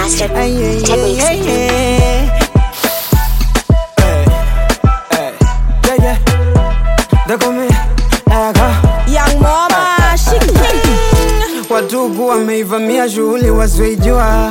Master Ay, yeah, yeah, Techniques. yeah, yeah. Hey, hey, yeah, yeah. They call me Aga. Young mama, she king. Watuku wameivamia shughuli wasioijua.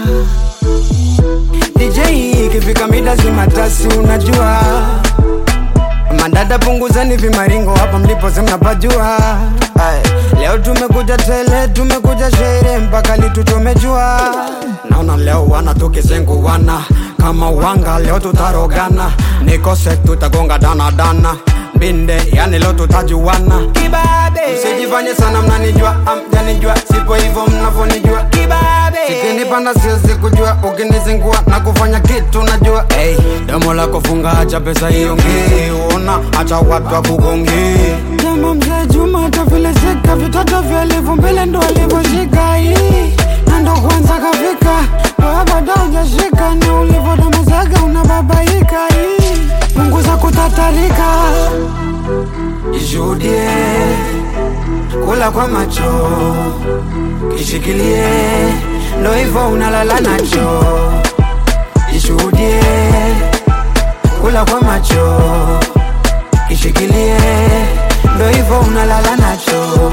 DJ ikifika mida zimatasi, unajua madada, punguzani vimaringo hapa mlipo mnapajua. Ay, Leo tumekuja tele, tumekuja shere mpaka lituchomejua. Naona leo wana tukizenguwana kama wanga, leo tutarogana, nikose tutagonga dana dana binde, yani leo tutajuana. Kibabe, msijifanye sana mnanijua, amjanijua, sipo hivyo mnavyonijua. Kibabe, sikinipanda siwezi kujua, ukinizingua na kufanya kitu najua. Hey, domo lako funga, acha pesa iongee, ona acha watu wakugongee. Kama mzee Juma atavilezeka, vitoto vya elfu mbele ndo alivyoshika hii na ndo kwanza kafika, wewe bado hujashika, ni ulivyodomozaga unababaika hii, punguza kutatarika, ishuhudie kula kwa macho, kishikilie, ndo hivyo unalala nacho, ishuhudie kula kwa macho, kishikilie, ndo hivyo unalala nacho.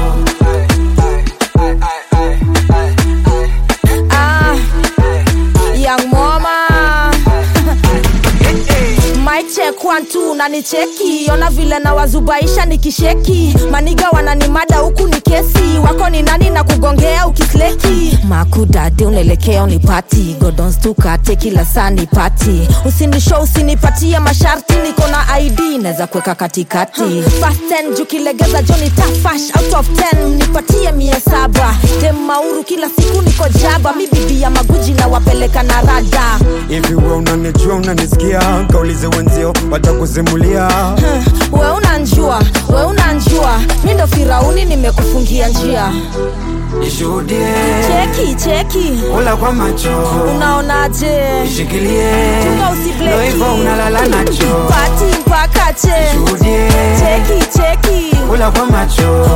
Ah, young mama. My check one two nanicheki ona vile na wazubaisha nikisheki maniga wananimada huku ni kesi wako ni nani na kugongea ukisleki makudade unaelekea unipati godonstukate kila saa nipati usinisho usinipatie masharti niko na id naweza kuweka katikati Fast 10 juu kilegeza joni tafash out of 10 nipatie mia saba dem mauru kila siku niko jaba mi bibi ya maguji na wapeleka na rada hivi we unanijua unanisikia kaulize wenzio watakusimulia we unanjua we unanjua mi ndo firauni nimekufungia njia ishuhudie cheki cheki kula kwa macho unaonaje ishikilie Chunga ndo usibleki hivyo unalala nacho pati mpaka che shuhudie cheki cheki kula kwa macho